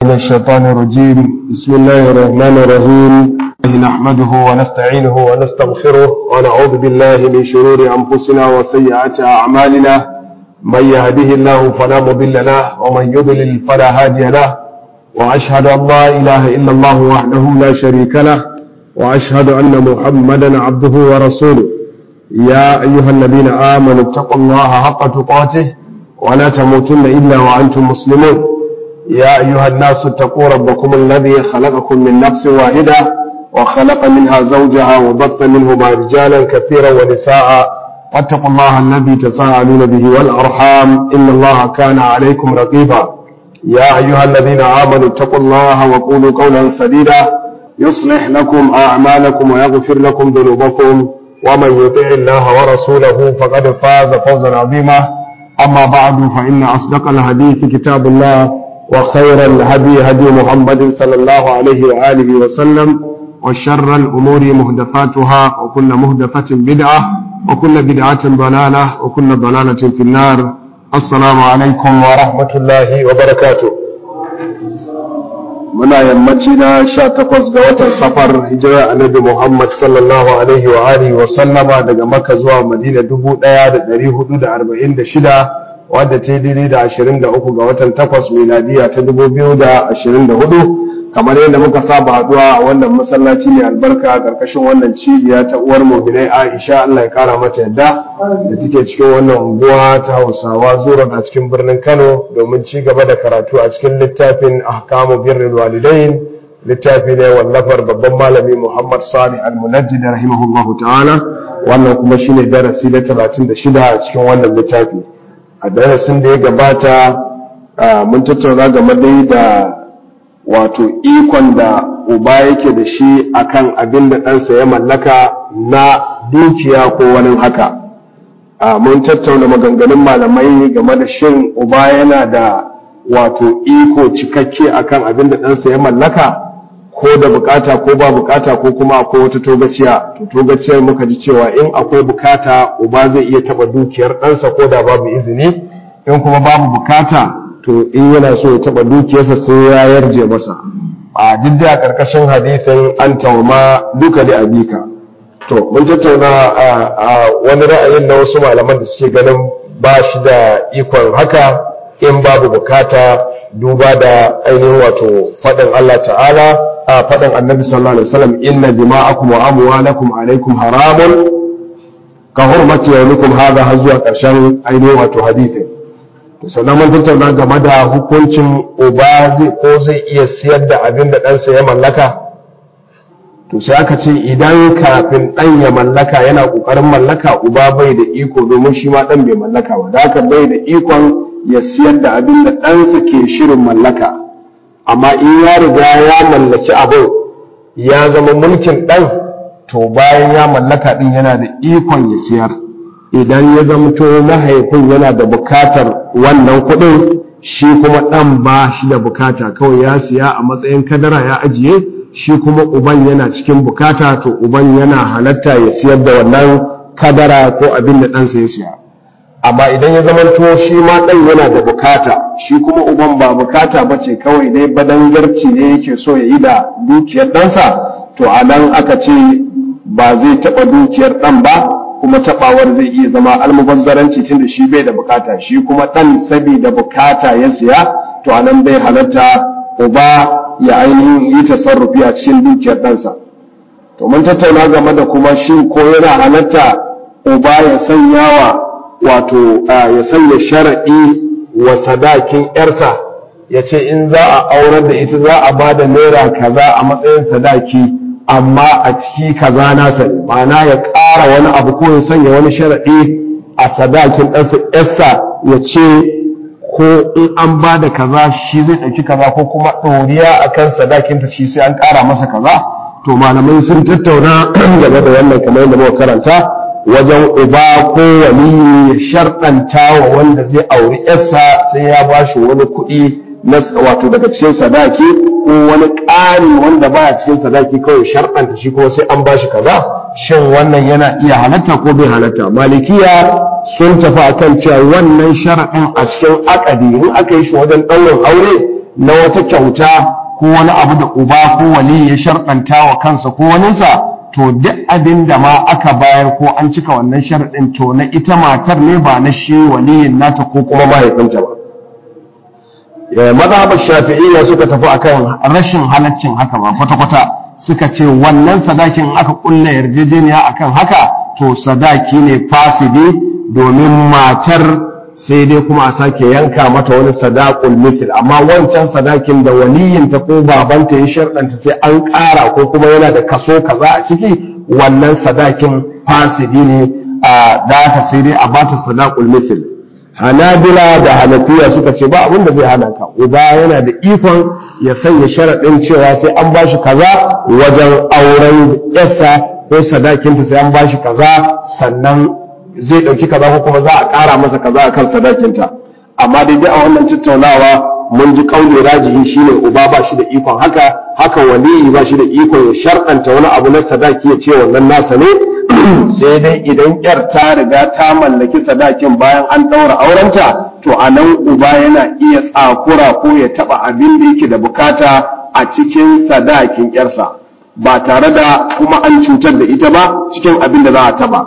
من الشيطان الرجيم بسم الله الرحمن الرحيم نحمده ونستعينه ونستغفره ونعوذ بالله من شرور أنفسنا وسيئات أعمالنا من يهده الله فلا مضل له ومن يضلل فلا هادي له وأشهد أن لا إله إلا الله وحده لا شريك له وأشهد أن محمدا عبده ورسوله يا أيها الذين آمنوا اتقوا الله حق تقاته ولا تموتن إلا وأنتم مسلمون يا أيها الناس اتقوا ربكم الذي خلقكم من نفس واحدة وخلق منها زوجها وبث منهما رجالا كثيرا ونساء واتقوا الله الذي تساءلون به والأرحام إن الله كان عليكم رقيبا يا أيها الذين آمنوا اتقوا الله وقولوا قولا سديدا يصلح لكم أعمالكم ويغفر لكم ذنوبكم ومن يطع الله ورسوله فقد فاز فوزا عظيما أما بعد فإن أصدق الحديث كتاب الله وخير الهدي هدي محمد صلى الله عليه وآله وسلم وشر الأمور مهدفاتها وكل مهدفة بدعة وكل بدعة ضلالة وكل ضلالة في النار السلام عليكم ورحمة الله وبركاته muna yammaci na sha takwas ga watan safar hijira annabi Muhammad sallallahu alaihi wa alihi wa sallama daga Makka zuwa Madina dubu ɗaya da ɗari hudu da arba'in da shida wadda ta yi daidai da ashirin da uku ga watan takwas miladiya ta dubu biyu da ashirin da hudu kamar yadda muka saba haɗuwa a wannan masallaci mai albarka a ƙarƙashin wannan cibiya ta uwar mu'minai Aisha Allah ya kara mata yadda da take cikin wannan unguwa ta Hausawa zuwa a cikin birnin Kano domin ci gaba da karatu a cikin littafin Ahkamu Birrul Walidain littafi ne wallafar babban malami Muhammad Salih Al-Munajjid rahimahullahu ta'ala wannan kuma shine darasi na 36 a cikin wannan littafi a darasin da ya gabata mun tattauna game da wato ikon da uba yake da shi akan abin da ɗansa ya mallaka na dukiya ko wani haka mun tattauna maganganun malamai game da shin uba yana da wato iko cikakke akan abin da ɗansa ya mallaka ko da bukata ko ba bukata ko kuma akwai wata togaciya to togaciyar muka ji cewa in akwai bukata uba zai iya taba dukiyar ɗansa ko da babu izini in kuma babu bukata to in yana so ya taba dukiyarsa sai ya yarje masa a duk da karkashin hadithin an tauma duka da abika to mun tattauna a wani ra'ayin na wasu malaman da suke ganin ba shi da ikon haka in babu bukata duba da ainihin wato faɗin Allah ta'ala a faɗin annabi sallallahu alaihi wasallam inna dima'akum wa amwalakum alaikum haramun ka hurmati yawmikum hadha har zuwa ƙarshen ainihin wato hadithin to sannan mun tattauna game da hukuncin uba zai ko zai iya siyar da abin da ɗansa ya mallaka to sai aka ce idan kafin ɗan ya mallaka yana ƙoƙarin mallaka uba bai da iko domin shi ma ɗan bai mallaka ba da haka bai da ikon ya siyar da abin da ɗansa ke shirin mallaka amma in ya riga ya mallaki abin ya zama mulkin ɗan to bayan ya mallaka ɗin yana da ikon ya siyar idan ya zamto mahaifin yana da bukatar wannan kuɗin shi kuma ɗan ba shi da bukata kawai ya siya a matsayin kadara ya ajiye shi kuma uban yana cikin bukata to uban yana halatta ya siyar da wannan kadara ko abin da ɗansa ya siya amma idan ya zamanto shi ma ɗan yana da bukata shi kuma uban ba bukata ba ce kawai dai badangarci ne yake so ya yi da dukiyar ɗansa to a nan aka ce ba zai taɓa dukiyar ɗan ba kuma tabawar zai iya zama almubazzaranci tunda shi bai da bukata shi kuma dan saboda bukata ya siya to anan bai halatta uba ya ainihin yi tasarrufi a cikin dukiyar ɗansa to mun tattauna game da kuma shi ko yana halatta uba ya sanya wa wato ya sanya shara'i wa sadakin yarsa ya ce in za a aurar da ita za a ba da naira kaza a matsayin sadaki amma a ciki kaza nasa ne ma'ana ya ƙara wani abu ko ya sanya wani sharaɗi a sadakin ɗansa ya ce ko in an ba da kaza shi zai ɗauki kaza ko kuma ɗoriya a kan sadakinta shi sai an ƙara masa kaza to malamai sun tattauna game da wannan kamar yadda muka karanta wajen uba ko wani ya sharɗanta wa wanda zai auri yarsa sai ya ba shi wani kuɗi wato daga cikin sadaki ko wani ƙari wanda baya cikin sadaki kawai sharɗanta shi kuma sai an bashi kaza shin wannan yana iya halatta ko bai halatta malikiya sun tafi akan cewa wannan sharaɗin a cikin akadi in aka yi shi wajen ɗaurin aure na wata kyauta ko wani abu da uba ko wali ya sharɗanta wa kansa ko waninsa to duk abin da ma aka bayar ko an cika wannan sharɗin to na ita matar ne ba na shi waliyin nata ko kuma mahaifinta ba mazhabar shafi'iyya suka tafi akan rashin halaccin haka ba kwata-kwata suka ce wannan sadakin aka kulla yarjejeniya akan haka to sadaki ne fasidi domin matar sai dai kuma a sake yanka mata wani sadaqul mithl amma wancan sadakin da waliyinta ko babanta ya sharɗanta sai an ƙara ko kuma yana da kaso kaza a ciki wannan sadakin fasidi ne a da aka sai dai a bata sadaqul mithl hanabila da hanafiya suka ce ba abin da zai hana ka uba yana da ikon ya sanya sharaɗin cewa sai an bashi kaza wajen auren yasa ko sadakinta sai an bashi kaza sannan zai ɗauki kaza ko kuma za a ƙara masa kaza akan sadakinta amma dai a wannan tattaunawa mun ji kauli rajihi shine uba ba shi da ikon haka haka waliyi ba shi da ikon ya sharɗanta wani abu na sadaki ya ce wannan nasa ne sai dai idan yar ta riga ta mallaki sadakin bayan an ɗaura aurenta to a nan uba yana iya tsakura ko ya taɓa abin da yake da bukata a cikin sadakin yarsa ba tare da kuma an cutar da ita ba cikin abin da za a taɓa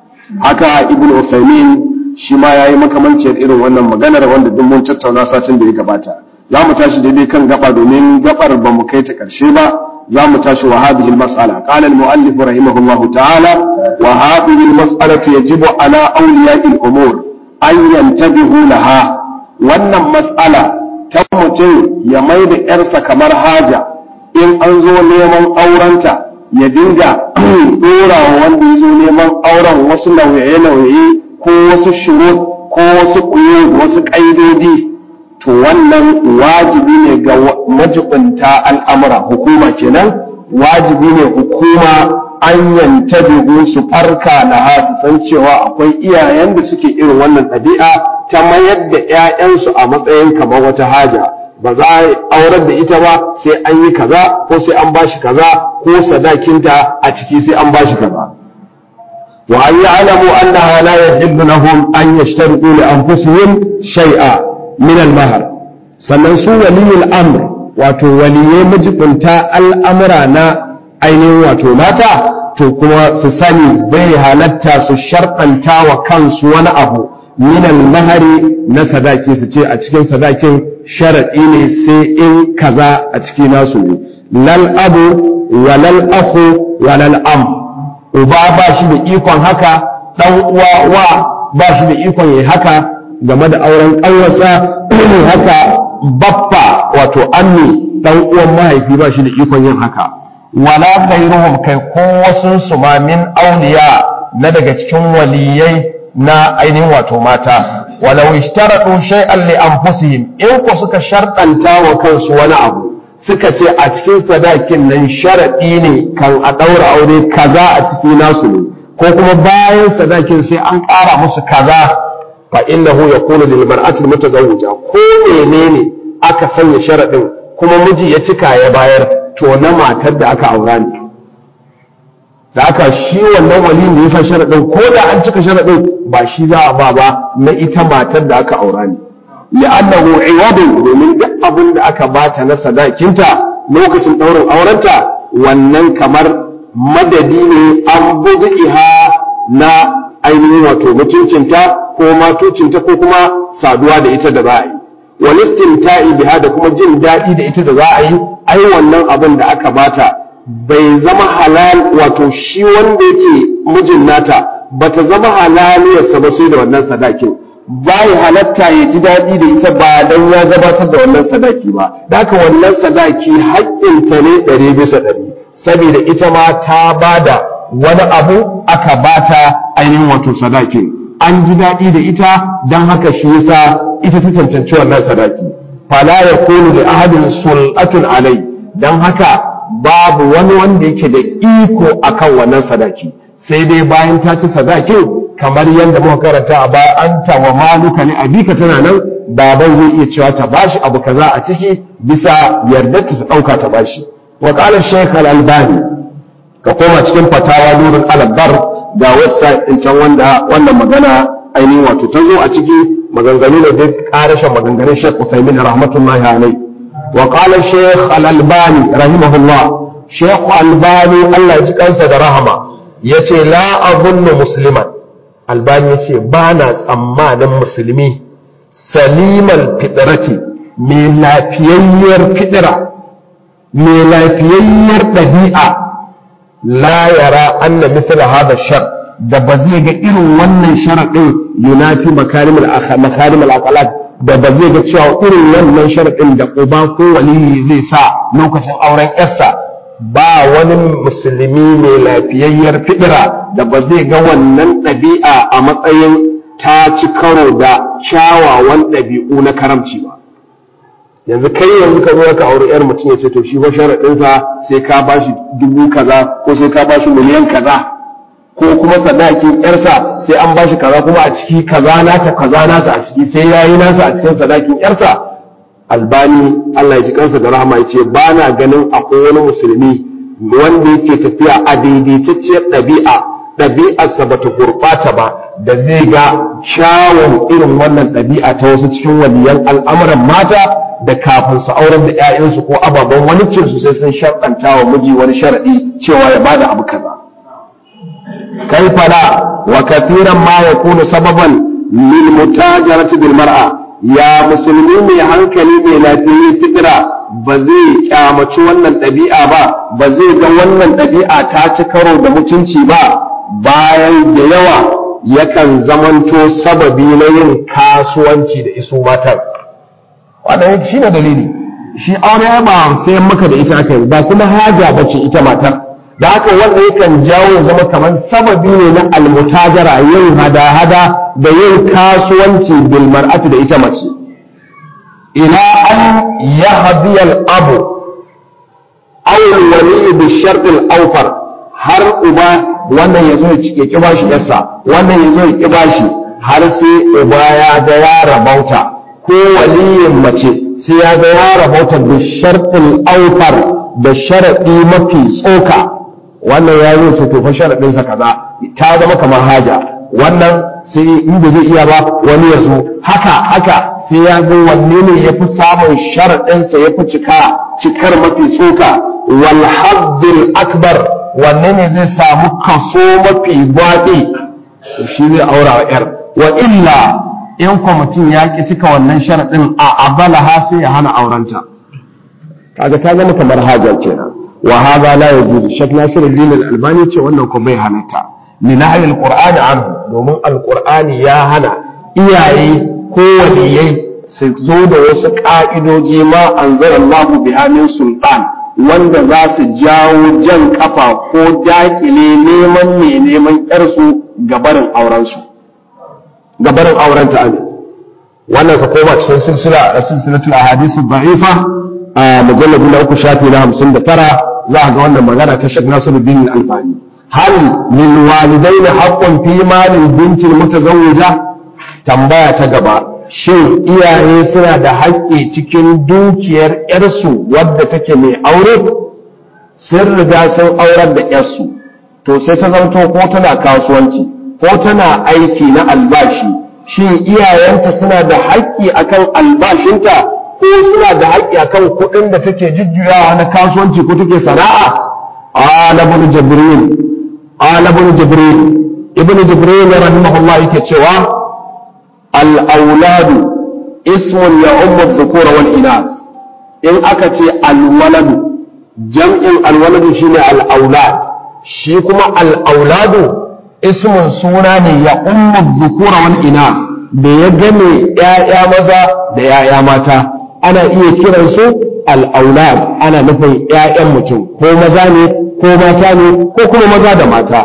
haka ibn Uthaymeen shi ma yayi makamanciyar irin wannan maganar wanda duk mun tattauna satin da ya gabata za mu tashi daidai kan gaba domin gabar ba mu kai ta karshe ba za mu tashi wa hadhihi al-mas'ala qala al-mu'allif rahimahullahu ta'ala wa hadhihi al-mas'alatu yajibu ala awliya'i al-umur an yantabihu laha wannan mas'ala ta mutum ya mai da yarsa kamar haja in an zo neman aurenta ya dinga dora wa wanda ya zo neman auren wasu nauye-nauye ko wasu shurut ko wasu ƙuyo wasu ƙaidodi to wannan wajibi ne ga majibinta al'amura hukuma kenan wajibi ne hukuma an yantabihu su farka na su san cewa akwai iyayen da suke irin wannan ɗabi'a ta mayar da 'ya'yansu a matsayin kamar wata haja ba za a aurar da ita ba sai an yi kaza ko sai an bashi kaza ko sadakinta a ciki sai an bashi kaza wa an ya'lamu annaha la yahillu lahum an yashtariqu li anfusihim shay'a min al-mahr sannan su waliyul amr wato waliyai majibunta al'amura na ainihin wato mata to kuma su sani bai halatta su sharɗanta wa kansu wani abu min al-mahari na sadaki su ce a cikin sadakin sharaɗi ne sai in kaza a ciki nasu ne lal abu wa lal akhu wa lal am uba ba shi da ikon haka dan uwa wa ba shi da ikon yayi haka game da auren ƙanwarsa haka baffa wato ammi dan uwan mahaifi ba shi da ikon yin haka wala ghayruhum kai ko wasun su ma min awliya na daga cikin waliyai na ainihin wato mata walau ishtaradu shay'an li anfusihim in ko suka sharɗanta wa kansu wani abu suka ce a cikin sadakin nan sharadi ne kan a daura aure kaza a ciki nasu ne ko kuma bayan sadakin sai an ƙara musu kaza fa innahu yakunu lil mar'ati mutazawwija ko menene aka sanya sharadin kuma miji ya cika ya bayar to na matar da aka aura ne da aka shi wannan waliyin da ya sa sharaɗin ko da an cika sharaɗin ba shi za a ba ba na ita matar da aka aura ne li'annahu iwadun domin duk abin da aka bata na sadakinta lokacin ɗaurin aurenta wannan kamar madadi ne an iha na ainihin wato mutuncinta ko matocinta ko kuma saduwa da ita da za a yi walistin ta'i biha da kuma jin daɗi da ita da za a yi ai wannan abin da aka bata bai zama halal wato shi wanda yake mijin nata bata zama halaliyarsa ba sai da wannan sadakin bai halatta ya ji daɗi da ita ba dan ya gabatar da wannan sadaki ba haka wannan sadaki haƙƙinta ne ɗari bisa ɗari saboda ita ma ta bada wani abu aka bata ainihin wato sadakin an ji daɗi da ita don haka shi yasa ita ta cancanci wannan sadaki fala yakunu li ahadin sul'atun alai dan haka babu wani wanda yake da iko akan wannan sadaki sai dai bayan ta ci sadakin kamar yadda muka karanta a baya an wa maluka ne abika tana nan baban zai iya cewa ta bashi abu kaza a ciki bisa yardar ta dauka ta bashi wa qala shaykh al-albani ka koma cikin fatawa nurul alabar ga website din can wanda wannan magana ainihin wato ta zo a ciki maganganu ne duk karashin maganganun Sheikh Usaimin rahmatullahi alaihi wa qala shaykh al-albani rahimahullah shaykh albani Allah ya ji kansa da rahama yace la azunnu musliman albani yace ba na tsammanin musulmi salimal fitrati mai lafiyayyar fitira mai lafiyayyar ɗabi'a la yara anna mithla hada shar da ba zai ga irin wannan sharaɗin yunafi makarimul makarimul aqalat da ba zai ga cewa irin wannan sharaɗin da uba ko waliyi zai sa lokacin auren yarsa ba wani musulmi mai lafiyayyar fidira da ba zai ga wannan ɗabi'a a matsayin ta ci karo da kyawawan ɗabi'u na karamci ba yanzu kai yanzu ka zo ka auri yar mutum ya ce to shi ba sharaɗinsa sai ka bashi dubu kaza ko sai ka bashi miliyan kaza ko kuma sadakin yarsa sai an bashi kaza kuma a ciki kaza nata kaza nasa a ciki sai yayi nasa a cikin sadakin yarsa albani Allah ya ji kansa da rahama ya ce ba na ganin akwai wani musulmi wanda yake tafiya a daidaitacciyar ɗabi'a ɗabi'arsa ba ta gurɓata ba da zai ga kyawun irin wannan ɗabi'a ta wasu cikin waliyan al'amuran mata da kafin su auren da 'ya'yansu ko ababen wani su sai sun sharɗanta wa miji wani sharaɗi cewa ya bada abu kaza kai fala wa kathiran ma yakunu sababan lil mutajarati bil mar'a ya musulmi mai hankali mai lafiyayye fitira ba zai kyamaci wannan ɗabi'a ba ba zai ga wannan ɗabi'a ta ci karo da mutunci ba bayan da yawa yakan zamanto sababi na yin kasuwanci da iso matar wannan shi ne dalili shi aure ba sai maka da ita aka yi ba kuma haja bace ita matar da haka wanda yakan jawo zama kamar sababi ne na almutajara yin hada-hada da yin kasuwanci bil mar'ati da ita mace ila an yahdiyal abu aw wali bi shart al awfar har uba wannan yazo ya ki bashi yarsa wannan yazo ya ki bashi har sai uba ya ga ya rabauta ko waliyin mace sai ya ga ya rabauta bi shart al awfar da sharadi mafi tsoka wannan ya yi to tofa sharaɗinsa kaza ta zama kamar haja wannan sai in ba zai iya ba wani ya zo haka haka sai ya ga wanne ne ya fi samun sharaɗinsa ya fi cika cikar mafi tsoka wal haddil akbar wanne ne zai samu kaso mafi gwaɗi to shi zai aura wa yar wa illa in kwamitin ya ki cika wannan sharaɗin a abalaha sai ya hana aurenta kaga ta zama kamar hajar kenan wa hadha la yajuzu shak nasiruddin al-albani ce wannan ko bai halatta li nahy al-qur'an anhu domin al-qur'ani ya hana iyaye ko waliyai su zo da wasu ka'idoji ma anzalallahu biha min sultan wanda za su jawo jan kafa ko dakile neman ne neman yarsu gabarin aurensu gabarin aurenta ne wannan ka koma cikin silsila silsilatul ahadithu dha'ifa a mujalladi na uku shafi na hamsin da tara za a ga wannan magana ta shek nasiruddin albani hal lil walidaini haqqun fi malin binti mutazawwija tambaya ta gaba shin iyaye suna da haƙƙi cikin dukiyar yarsu wadda take mai aure sun riga sun aurar da yarsu to sai ta zanto ko tana kasuwanci ko tana aiki na albashi shin iyayenta suna da haƙƙi akan albashinta ko suna da haƙƙi akan kuɗin da take jujjuyawa na kasuwanci ko take sana'a ala ibn jibril ala ibn jibril ibn jibril rahimahullah yake cewa al auladu ismun ya ummu dhukura wal inas in aka ce al waladu jam'in al waladu shine al aulad shi kuma al auladu ismun suna ne ya ummu dhukura wal inas da ya game ‘ya'ya maza da ‘ya'ya mata ana iya kiransu al'aulad ana nufin ‘ya'yan mutum ko maza ne ko mata ne ko kuma maza da mata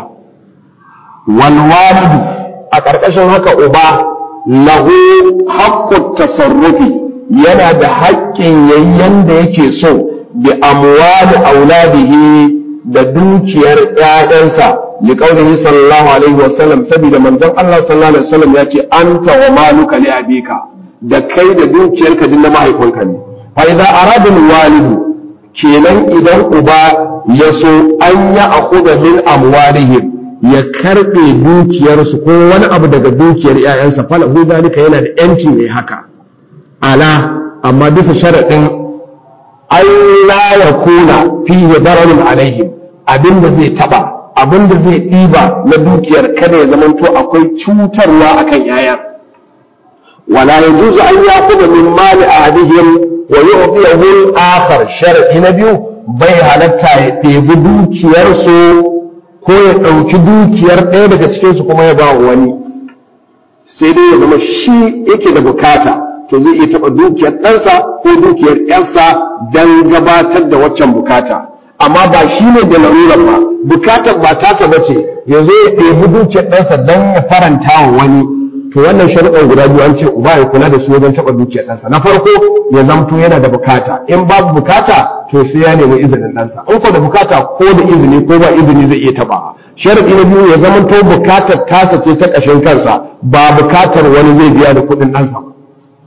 walwalidu a ƙarƙashin haka uba lahu haƙƙun tasarrufi yana da haƙƙin yayyan da yake so bi amwali auladihi da dukiyar ‘ya'yansa liƙaunihi sallallahu alaihi wasallam saboda manzon Allah sallallahu alaihi wasallam ya ce anta wa maluka li abika da kai da dukiyarka din na mahaifinka ne fa idza arada walidu kenan idan uba ya so an ya akhudha min amwalihim ya karbe dukiyarsu ko wani abu daga dukiyar ƴaƴansa falahu dalika yana da yanci ne haka ala amma bisa sharadin an la yakuna fihi dararun alaihim abinda zai taba abinda zai ɗiba na dukiyar kada ya zamanto akwai cutarwa akan yayan wala yajuzu an yaquba min mali ahadihim wa yu'tiyahu al-akhar shar'i na biyu bai halatta ya ɗebi dukiyarsu ko ya ɗauki dukiyar ɗaya daga cikinsu kuma ya ba wani sai dai ya zama shi yake da bukata to zai iya taɓa dukiyar ɗansa ko dukiyar ƴarsa don gabatar da waccan bukata amma ba shi ne da larurar ba bukatar ba tasa ba ce ya zo ya ɗebi dukiyar ɗansa don ya faranta wa wani to wannan sharuɗan guda biyu an ce uba ya kula da su wajen taɓa dukiyar ɗansa na farko ya zamto yana da bukata in babu bukata to sai ya nemi izinin ɗansa in ko da bukata ko da izini ko ba izini zai iya taɓa sharaɗi na biyu ya zamanto bukatar tasa ce ta ƙashin kansa ba bukatar wani zai biya da kuɗin ɗansa ba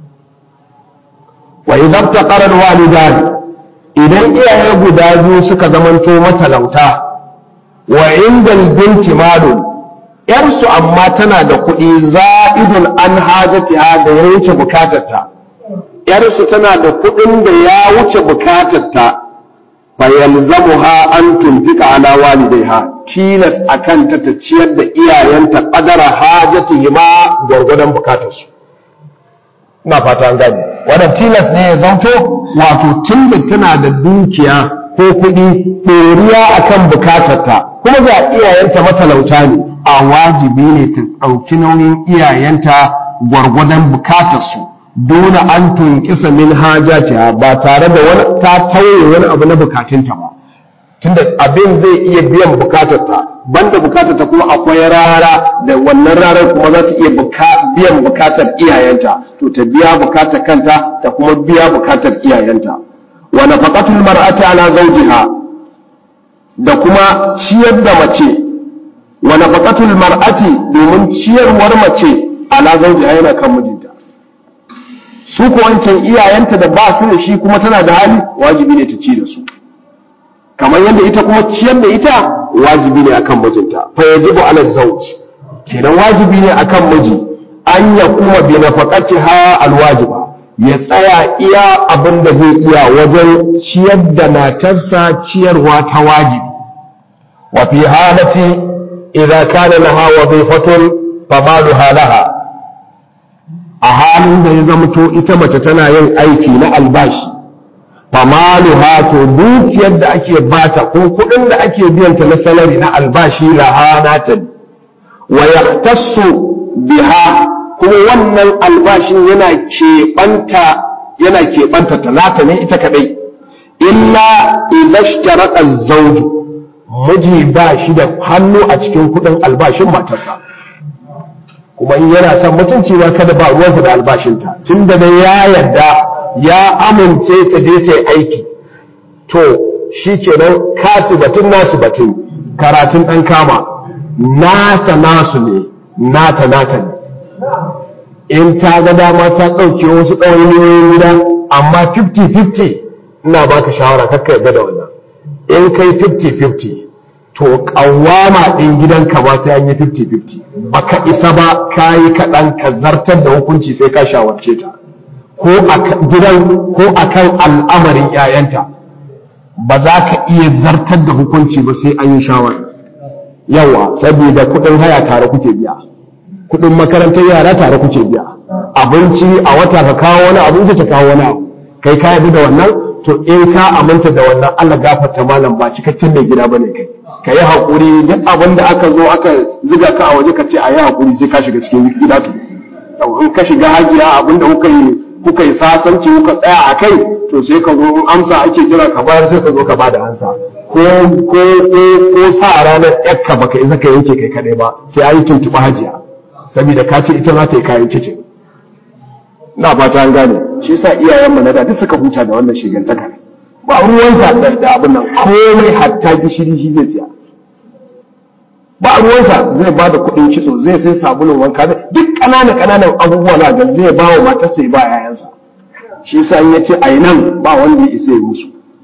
wa idan taqara walidan idan iyaye guda biyu suka zamanto matalauta wa indal binti malun yarsu amma tana da kuɗi za'idun an hajatiha da ya wuce bukatarta yarsu tana da kuɗin da ya wuce bukatarta fa yalzamuha an tunfika ala walidaiha tilas akan ta ta ciyar da iyayenta qadara hajatihima gwargwadon bukatarsu ina fata an gane wannan tilas ne ya zanto wato tunda tana da dukiya ko kuɗi ɗoriya akan bukatarta kuma ga iyayenta matalauta ne a wajibi ne ta ɗauki nauyin iyayenta gwargwadon bukatarsu dole an tunkisa min hajatiha ba tare da wani ta tauye wani abu na bukatunta ba tunda abin zai iya biyan bukatarta banda bukatarta kuma akwai rara da wannan rarar kuma za ta iya biyan bukatar iyayenta to ta biya bukatar kanta ta kuma biya bukatar iyayenta wa nafaqatul mar'ati ala zawjiha da kuma ciyar da mace wa nafaqatul mar'ati domin ciyarwar mace ala zawjiha yana kan mijinta su ko wancan iyayenta da ba su da shi kuma tana da hali wajibi ne ta ci da su kamar yadda ita kuma ciyar da ita wajibi ne akan mijinta fa yajibu ala zawj kenan wajibi ne akan miji an ya kuma bi nafaqatiha alwajiba ya tsaya iya abin da zai iya wajen ciyar da matarsa ciyarwa ta wajibi wa fi halati idza kana laha wadhifatun famaluha laha a halin da ya zamto ita mace tana yin aiki na albashi famaluha to dukiyar da ake bata ko kudin da ake biyanta na salari na albashi laha nata wa yahtassu biha kuma wannan albashin yana keɓanta yana keɓanta talata ne ita kadai illa idashtaraka zawju miji ba shi da hannu a cikin kudin albashin matarsa kuma in yana son mutunci ba kada ba ruwansa da albashinta tunda dai ya yarda ya amince ta je ta yi aiki to shi kenan kasu batun nasu batun karatun ɗan kama nasa nasu ne nata nata ne in ta ga dama ta ɗauke wasu ɗawainiyoyin gida amma 50-50 ina baka shawara kakka yadda da wannan in kai 50-50 to ƙawama ɗin gidanka ba sai an yi 50-50 baka isa ba ka yi kaɗan ka zartar da hukunci sai ka shawarce ta ko a gidan ko a kan al'amarin ‘ya'yanta ba za ka iya zartar da hukunci ba sai an yi shawara yawa saboda kuɗin haya tare kuke biya kuɗin makarantar yara tare kuke biya abinci a wata ka kawo wani abinci ta kawo wani abu kai ka yabi da wannan to in ka aminta da wannan Allah gafarta malam ba cikakken mai gida bane kai ka yi haƙuri duk abin da aka zo aka ziga ka a waje ka ce a yi haƙuri sai ka shiga cikin gida to in ka shiga hajiya abin da kuka yi kuka yi sasanci kuka tsaya a kai to sai ka zo in amsa ake jira ka bayar sai ka zo ka ba da ansa ko ko ko ko sa ranar yakka baka isa ka yanke kai kadai ba sai an yi tuntuɓa hajiya saboda ka ce ita za ta yi kayan kicin na fata an gane shi yasa iyayen mu na da duk suka huta da wannan shigantaka ba ruwansa da abin nan komai hatta gishiri shi zai siya ba ruwansa zai ba da kuɗin kitso zai sai sabulun wanka duk ƙananan ƙananan abubuwa na ga zai ba wa matarsa ya ba yayansa shi sa in ya ce a nan ba wanda ya isa ya musu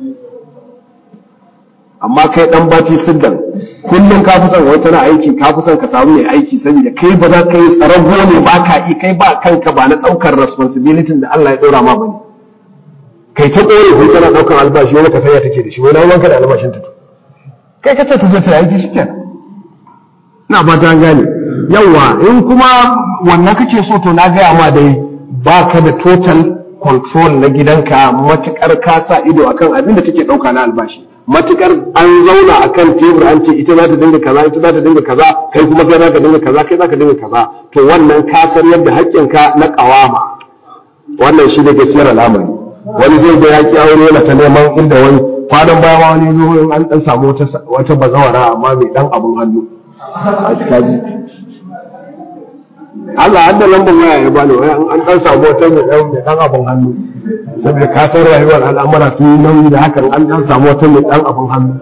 amma kai dan baci siddan kullum ka fi son wai tana aiki ka fi son ka samu mai aiki saboda kai ba za ka yi tsarago ne ba ka yi kai ba kanka ba na ɗaukar responsibility da Allah ya ɗora ma bane kai ta ƙore ko tana ɗaukar albashi wani ka sanya take da shi wani wanka da albashin ta kai ka ce ta zata aiki shi kenan na fata an gane yawa in kuma wannan kake so to na gaya ma dai ba ka da total control na gidanka matukar ka sa ido akan abin da take ɗauka na albashi matukar an zauna akan tebur an ce ita za ta dinga kaza ita za ta dinga kaza kai kuma kai za ka dinga kaza kai za ka dinga kaza to wannan ka san yadda haƙƙinka na ƙawama wannan shi da gaskiyar al'amari wani zai ga yaƙi aure yana ta neman inda wani kwanan baya ma wani zo an dan samu wata bazawara amma mai dan abun hannu a kaji Allah an da lambar waya ya bani waya an dan samu wata mai dan mai dan abun hannu saboda ka san rayuwar al'amura sun yi nauyi da hakan an dan samu wata mai dan abun hannu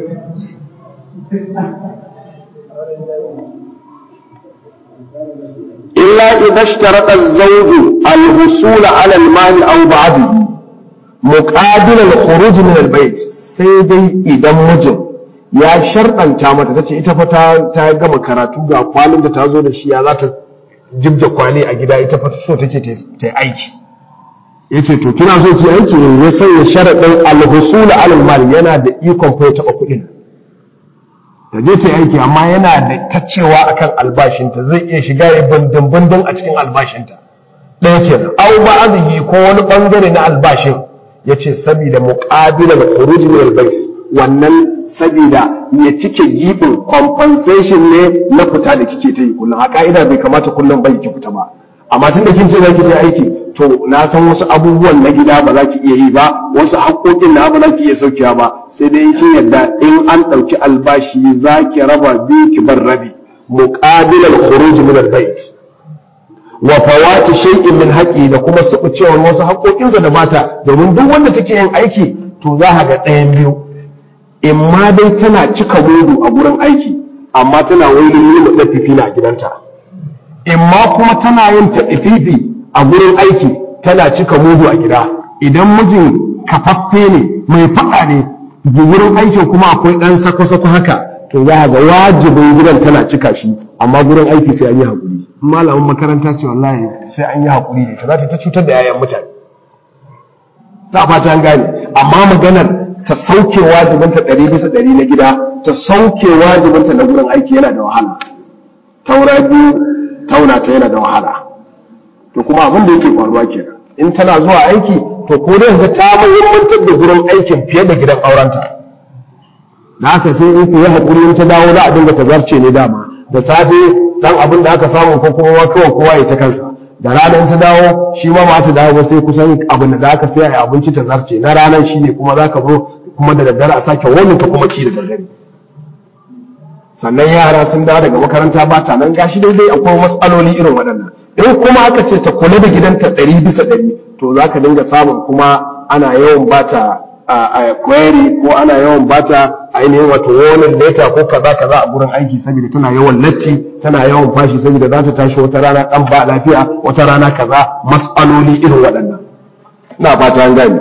illa idza ishtarata az-zawj al-husul 'ala al-mal aw ba'dahu muqabil al-khuruj min al-bayt sai dai idan mijin ya sharɗanta mata tace ita fa ta ta gama karatu ga kwalin da ta zo da shi ya za ta jibda kwali a gida ita fa so take ta aiki yace to kina so ki aiki ne ya sanya sharadin al-husul 'ala al-mal yana da ikon fa ya taba kuɗin ta je ta aiki amma yana da ta cewa akan albashinta zai iya shiga ya bindin a cikin albashinta ɗaya kenan au ba'adhi ko wani bangare na albashin yace saboda muqabilan khuruj min al-bais wannan saboda ya cike gibin compensation ne na fita da kike ta yi kullum a ka'ida bai kamata kullum bai ki fita ba amma tunda kin ce zaki je aiki to na san wasu abubuwan na gida ba za ki iya yi ba wasu haƙoƙin na ba za ki iya saukewa ba sai dai kin yadda in an ɗauki albashi za ki raba biyu ki bar rabi muqabilal khuruj min al-bait wa fawati shay'in min haqqi da kuma suɓucewar wasu haƙoƙinsa da mata domin duk wanda take yin aiki to za ga ɗayan biyu in ma dai tana cika mudu a gurin aiki amma tana wani yi da fifi a gidanta in ma kuma tana yin ta a gurin aiki tana cika mudu a gida idan mijin kafaffe ne mai faɗa ne gurin aikin kuma akwai ɗan sako-sako haka to za ga wajibin gidan tana cika shi amma gurin aiki sai an yi haƙuri malamin makaranta ce wallahi sai an yi haƙuri ne ta za ta cutar da yayan mutane ta fata an gane amma maganar ta sauke wajibinta ɗari bisa ɗari na gida ta sauke wajibinta na gurin aiki yana da wahala taura biyu tauna ta yana da wahala to kuma abin da yake faruwa kenan in tana zuwa aiki to ko dai ga ta muhimmantar da gurin aikin fiye da gidan aurenta da haka sai in ku yi hakuri in ta dawo za a dinga tazarce ne dama da safe dan abin da aka samu ko kuma kawai kowa ya ta kansa da ranar ta dawo shi ma ba ta dawo ba sai kusan abin da aka sai a abinci ta zarce na ranar shi ne kuma za ka zo kuma da daddare a sake wani ka kuma ci da daddare sannan yara sun dawo daga makaranta ba ta nan gashi daidai akwai matsaloli irin waɗannan in kuma aka ce ta kula da gidanta ɗari bisa ɗari to za ka dinga samun kuma ana yawan bata a query ko ana yawan bata ainihin wato wani leta ko kaza kaza a gurin aiki saboda tana yawan latti tana yawan fashi saboda za ta tashi wata rana ɗan ba lafiya wata rana kaza matsaloli irin waɗannan ina fata an gani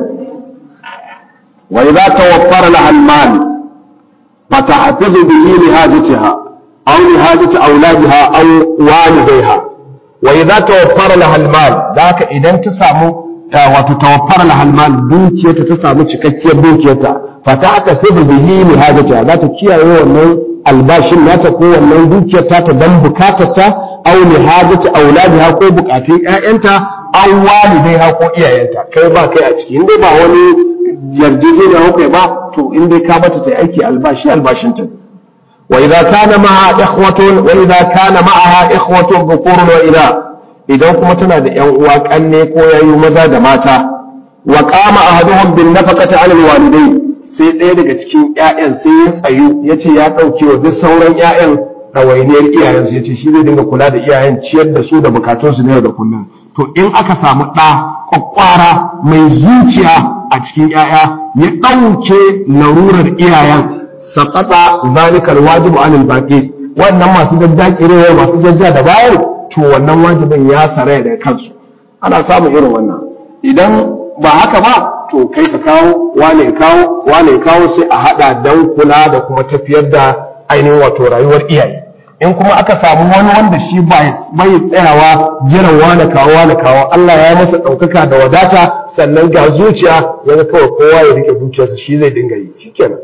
wa idza tawaffara laha al-mal فتحفظ به لهاجتها أو لهاجة أولادها أو والديها وإذا توفر لها المال ذاك إذا تسامو وتتوفر لها المال دوكية تسامو تككية دوكية فتحتفظ به لهاجتها ذات كيا يوم albashin nata ko wannan dukiyar ta dan bukatarta aw li hajati auladiha ko bukatun ƴaƴanta aw walidaiha ko iyayenta kai ba kai a ciki inda ba wani yarjejeniya kai ba to in dai ka bata ta aiki albashi albashin ta wa idza kana ma'a ikhwatun wa idza kana ma'aha ikhwatun dhukurun wa ila idan kuma tana da ƴan uwa kanne ko yayu maza da mata wa qama ahaduhum bin nafaqati 'ala alwalidayn sai ɗaya daga cikin ƴaƴan sai ya tsayu yace ya dauke wa duk sauran ƴaƴan ɗawainiyar iyayensu yace shi zai dinga kula da iyayen ciyar da su da bukatunsu na yau da kullum to in aka samu ɗa kwakwara mai zuciya a cikin ‘ya'ya ya ɗauke larurar iyayen saƙaɗa zalikar wajibu anil baƙi wannan masu daddaƙirewa masu jajja da bayan to wannan wajibin ya saraya daga kansu ana samun irin wannan idan ba haka ba to kai ka kawo wane ya kawo wane ya kawo sai a haɗa don kula da kuma tafiyar da ainihin wato rayuwar iyaye in kuma aka samu wani wanda shi bai tsayawa jiran wane kawo wane kawo Allah ya masa ɗaukaka da wadata sannan ga zuciya ya kawai kowa ya rike dukiyarsa shi zai dinga yi shikenan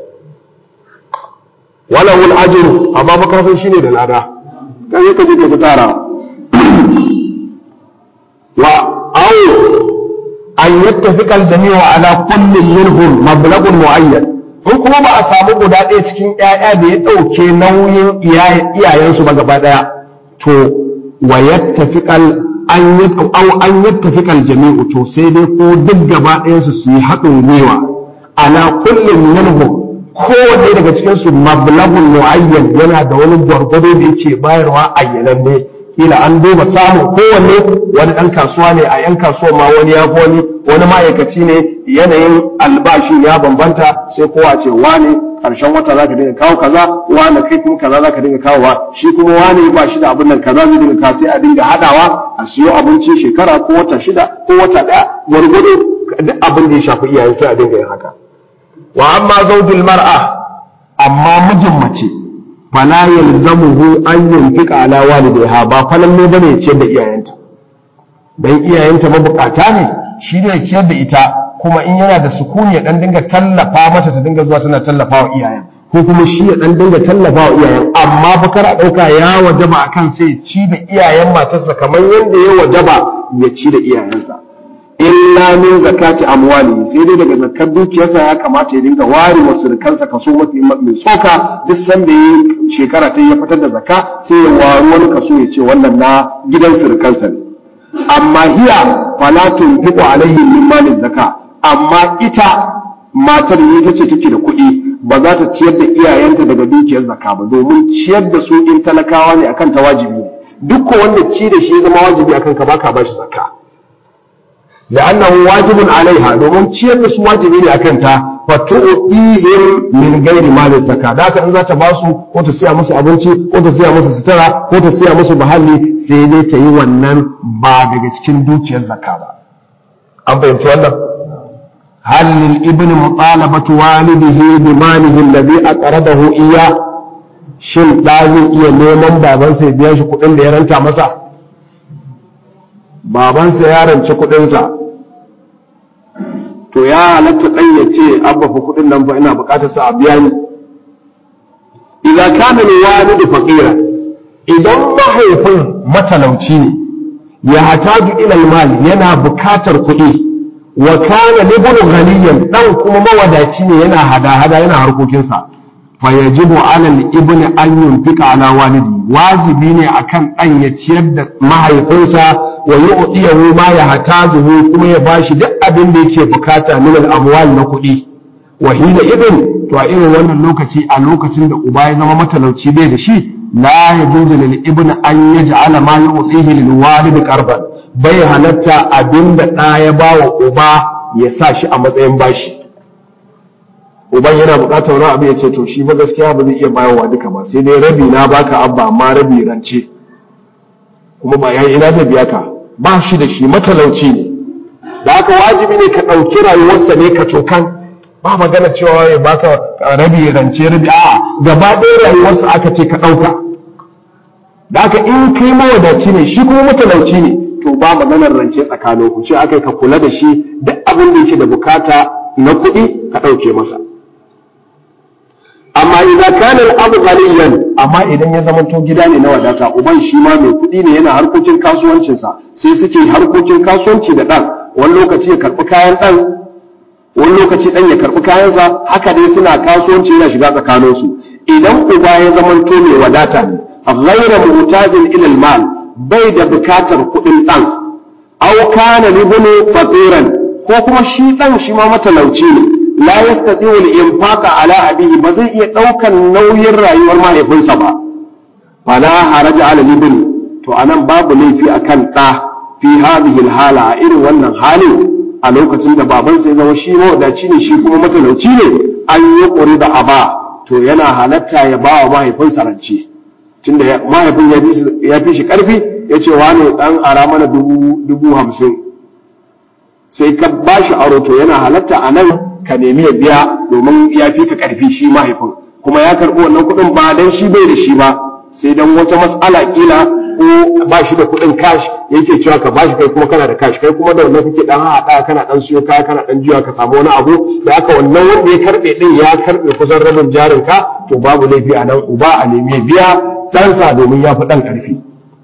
wala wul ajru amma ba kasan shine da lada kai ka je ka tara wa aw an yattafiqa al-jami'u ala kullin minhum mablaghun mu'ayyan in kuma ba a samu guda ɗaya cikin ƴaƴa da ya ɗauke nauyin iyayensu ba gaba ɗaya to wa yattafiqal an aw an yattafiqal jami'u to sai dai ko duk gaba ɗayansu su yi haɗin gwiwa ala kullin minhum kowanne daga cikinsu mablagun mu'ayyan yana da wani gwargwado da yake bayarwa ayyananne kila an duba samun kowanne wani ɗan kasuwa ne a yan kasuwa ma wani ya wani wani ma'aikaci ne yanayin albashi ya bambanta sai kowa ce wani ƙarshen wata za ka dinga kawo kaza wani kai kuma kaza za ka dinga kawowa shi kuma wani ba shi da abin nan kaza zai dinga kawo sai a dinga haɗawa a siyo abinci shekara ko wata shida ko wata ɗaya gwargwado duk abin da ya shafi iyayen sai a dinga yin haka wa amma zaujul mar'a amma mijin mace fala yalzamuhu an yunfiqa ala walidayha ba falan ne bane ya ciyar da iyayenta dan iyayenta mabukata ne shi ne ya ciyar da ita kuma in yana da sukuni ya dan dinga tallafa mata ta dinga zuwa tana tallafa wa iyayen ko kuma shi ya dan dinga tallafa wa iyayen amma bakar a dauka ya wajaba akan sai ci da iyayen matarsa kamar yadda ya wajaba ya ci da iyayensa illa min zakati amwali sai dai daga zakar dukiyarsa ya kamata ya dinga ware wa surukansa kaso mafi mai tsoka duk sanda yi shekara ta ya fitar da zakka sai ya wari wani kaso ya ce wannan na gidan surukansa ne amma hiya fala tunfiqu alaihi min mali zakka amma ita matar ne ta ce take da kuɗi ba za ta ciyar da iyayenta daga dukiyar zakka ba domin ciyar da su in talakawa ne akan ta wajibi ne duk wanda ci da shi ya zama wajibi akan ka baka bashi zakka لأنه واجب عليها domin ciyar da su wajibi ne akan ta fatu'ihim min ghairi mali zakka da haka in za ta basu ko ta siya musu abinci ko ta siya musu sutura ko ta siya musu muhalli sai dai ta yi wannan ba daga cikin dukiyar zakka ba an fahimci wannan hal lil ibni mutalabatu walidihi bi malihi alladhi aqradahu iya shin da zai iya neman babansa ya biya shi kuɗin da ya ranta masa babansa ya rance kuɗinsa to ya halatta ɗan ya ce abba fa kuɗin nan fa ina buƙatar sa a biya ni idan kana ne walidu faqira idan mahaifin matalauci ne ya hataju ila mal yana buƙatar kuɗi wa kana libnu ghaniyan dan kuma mawadaci ne yana hada-hada yana harkokinsa fa yajibu ala al-ibni an yunfika ala walidi wajibi ne akan dan ya ciyar da mahaifinsa wa yu'tiyahu ma yahtajuhu kuma ya bashi duk abin da yake bukata min al-amwal na kuɗi wa hina ibn to a irin wannan lokaci a lokacin da uba ya zama matalauci bai da shi la yajuzu lil ibn an yaj'ala ma yu'tihi lil walid qarban bai halatta abinda da ya bawa uba ya sa shi a matsayin bashi uban yana bukatar wani abu ya ce to shi ba gaskiya ba zai iya bayarwa duka ba sai dai rabi na baka abba amma rabi rance kuma ba yayi ina zai biya ka ba shi da shi matalauci ne da haka wajibi ne ka ɗauki rayuwarsa ne ka cokan ba magana cewa ya baka rabi rance rabi a gaba ɗaya rayuwarsa aka ce ka ɗauka da haka in kai mawadaci ne shi kuma matalauci ne to ba maganar rance tsakanin ku ce aka ka kula da shi duk abin da yake da bukata na kuɗi ka ɗauke masa amma idan kana abu ghaniyan amma idan ya zama to gida ne na wadata uban shi ma mai kuɗi ne yana harkokin kasuwancinsa sai suke harkokin kasuwanci da ɗan wani lokaci ya karɓi kayan ɗan wani lokaci ɗan ya karɓi kayansa haka dai suna kasuwanci yana shiga tsakaninsu idan uba ya zama to mai wadata ne ghaira mutajin ilal mal bai da bukatar kuɗin ɗan aw kana libnu faqiran ko kuma shi ɗan shi ma matalauci ne la yastati wal infaqa ala abihi ba zai iya daukan nauyin rayuwar mahaifinsa ba fala haraja ala libn to anan babu laifi akan da fi hadhihi hala a irin wannan halin a lokacin da babansa ya zama shi mawadaci ne shi kuma matalauci ne an yi ƙuri da aba to yana halatta ya ba wa mahaifinsa rance tunda mahaifin ya fi shi ƙarfi ya ce wane ɗan ara mana dubu hamsin sai ka ba shi aro to yana halatta a nan ka nemi ya biya domin ya fi ka ƙarfi shi mahaifin kuma ya karɓi wannan kuɗin ba dan shi bai da shi ba sai dan wata mas'ala kila ko ba shi da kuɗin cash yake cewa ka bashi kai kuma kana da cash kai kuma da wannan kake dan haɗa kana dan siyo kaya kana dan jiya ka samu wani abu da haka wannan wanda ya karbe din ya karbe kusan rabin jarin ka to babu laifi a nan uba a nemi biya ɗansa domin ya fi ɗan ƙarfi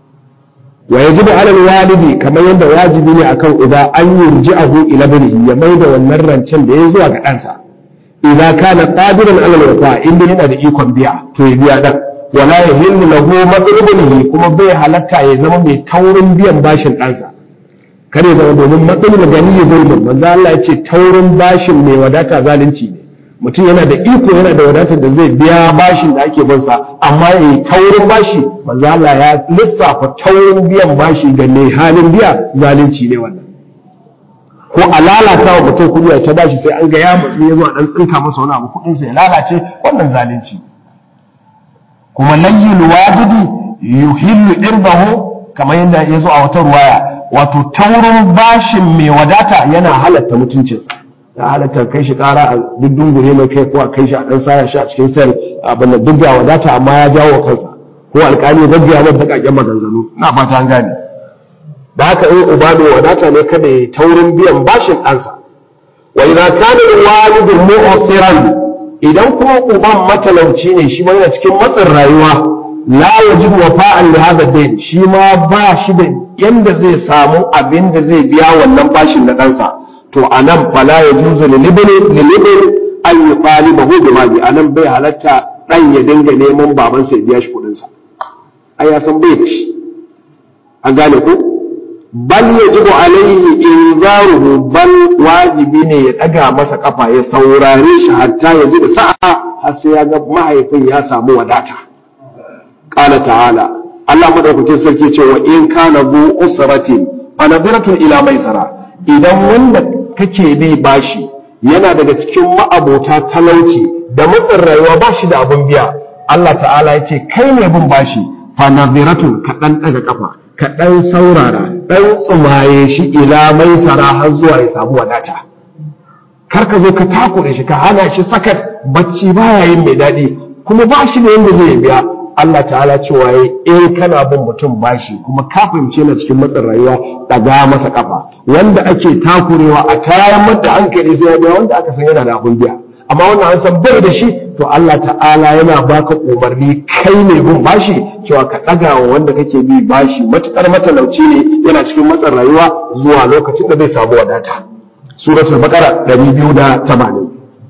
wa yajibu ala walidi kamar yadda wajibi ne akan uba an yurji'ahu ila banihi ya mai da wannan rancen da ya zuwa ga ɗansa idza kana qadiran ala alwafa inda yana da ikon biya to ya biya dan wala yahillu lahu madrubunihi kuma bai halatta ya zama mai taurin biyan bashin ɗansa kare zama domin matsalin gani ya zulmin manzo Allah ya ce taurin bashin mai wadata zalunci ne mutum yana da iko yana da wadatar da zai biya bashin da ake bansa amma ya yi taurin bashi manzo Allah ya lissafa taurin biyan bashi ga mai halin biya zalunci ne wannan ko a lalata wa mutum kuɗi ya ta bashi sai an ga ya matsu ya zo a dan tsinka masa wani abu kuɗinsa ya lalace wannan zalunci kuma layyul wajidi yuhillu irbahu kamar yadda ya zo a wata ruwaya wato taurin bashin mai wadata yana halatta mutuncinsa ya halatta kai shi kara a duk dungure mai kai ko a kai shi a dan saya shi a cikin sel abin da duk wadata amma ya jawo kansa ko alƙali ya gaggiya mata dakakken maganganu na fata an gane da haka in uba mai wadata ne kada ya taurin biyan bashin ɗansa wa idza kana walidu mu'siran idan kuma uban matalauci ne shi ma yana cikin matsin rayuwa la yajid wafa'an li hadha dayn shi ma ba shi da yanda zai samu abin da zai biya wannan bashin na ɗansa to a nan fala ya juzu lilibin an yi ɓali ba hudu mali a nan bai halatta ɗan ya dinga neman babansa ya biya shi kuɗinsa ai ya san bai da shi an gane ku bal ya jibu alaihi in zaruhu bal wajibi ne ya ɗaga masa kafa ya saurare shi hatta ya ji da sa'a har sai ya ga mahaifin ya samu wadata qala ta'ala Allah madaukakin sarki ce wa in kana zu usratin fa nadiratun ila maisara idan wanda kake bi bashi yana daga cikin ma'abota talauci da matsin rayuwa ba shi da abin biya Allah ta'ala ya ce kai ne bin bashi fa nadhiratun ka dan daga kafa ka dan saurara dan tsumaye shi ila maisara har zuwa ya samu wadata kar ka zo ka takure shi ka hana shi sakat bacci baya yin mai daɗi kuma ba shi da yanda zai biya Allah ta'ala cewa in kana bin mutum bashi kuma ka fahimce na cikin matsin rayuwa daga masa kafa wanda ake takurewa a tayar da hankali sai ya biya wanda aka san yana da abun biya amma wannan an san bai da shi to Allah ta'ala yana baka umarni kai ne bin bashi cewa ka daga wa wanda kake bi bashi matukar matalauci ne yana cikin matsin rayuwa zuwa lokacin da zai samu wadata suratul baqara 280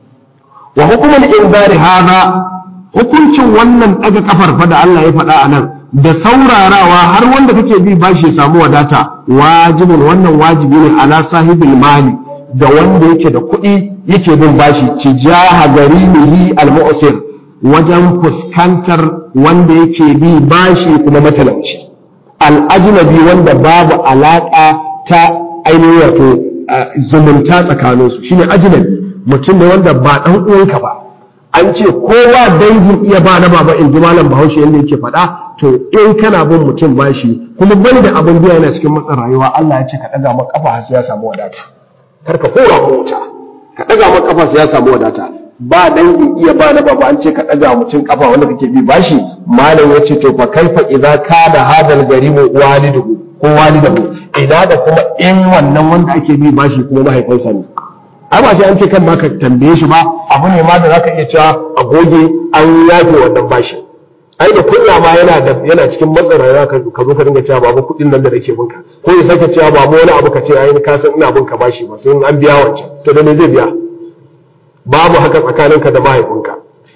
wa hukumul inzari hada hukuncin wannan ɗaga kafar fa da Allah ya faɗa a nan da saurarawa har wanda kake bi bashi ya samu wadata wajibin wannan wajibi ne ala sahibil mali da wanda yake da kuɗi yake bin bashi tijaha garimihi al-mu'sir wajen fuskantar wanda yake bi bashi kuma matalauci al-ajnabi wanda babu alaka ta ainihin wato zumunta tsakaninsu shine ajnabi mutum ne wanda ba dan uwanka ba an ce kowa dangin iya ba na baba in ji malam bahaushe yadda yake faɗa to in kana bin mutum bashi kuma bani da abin biya yana cikin matsin rayuwa Allah ya ce ka ɗaga maka kafa sai ya samu wadata kar ka kora ko wuta ka ɗaga maka kafa sai ya samu wadata ba dangin iya ba na baba an ce ka ɗaga mutum kafa wanda kake bi bashi malam ya ce to fa kaifa idza kana hadal garimu waliduhu ko walidahu ina da kuma in wannan wanda ake bi bashi kuma mahaifinsa ne ai ba sai an ce kan ma ka tambaye shi ba abu ne ma da zaka iya cewa a goge an yafe wannan bashi ai da kunya ma yana da yana cikin matsin rayuwa ka zo ka dinga cewa babu kuɗin nan da nake binka ko ya sake cewa babu wani abu ka ce ai ka san ina binka bashi ba sai an biya wancan to da me zai biya babu haka tsakaninka da mahaifinka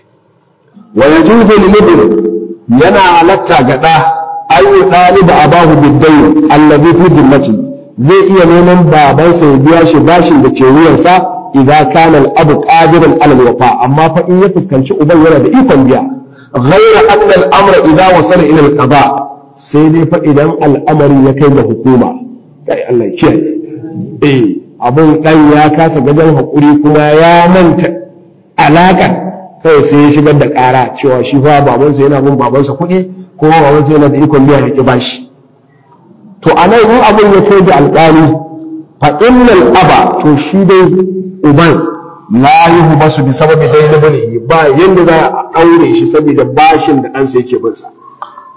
wa yajuzu lil ibn yana halatta ga da ayu daliba abahu bid-dayn allazi fi dhimmati zai iya neman babansa ya biya shi bashin da ke wuyansa idan kana al-abu qadiran ala al-wafa amma fa in ya fuskanci uban yana da ikon biya ghayra anna al-amra idza wasala ila al-qada sai dai fa idan al'amari ya kai ga hukuma kai Allah ya kiyaye eh abun dan ya kasa gajen hakuri kuma ya manta alaka kawai sai ya shigar da kara cewa shi fa babansa yana bin babansa kuɗi ko babansa yana da ikon biya ya ki bashi to a nan in abin ya kai da alƙali fa innal aba to shi dai uban la yuhu basu bi sababi dai na bane ba yanda za a aure shi saboda bashin da ɗansa yake bin sa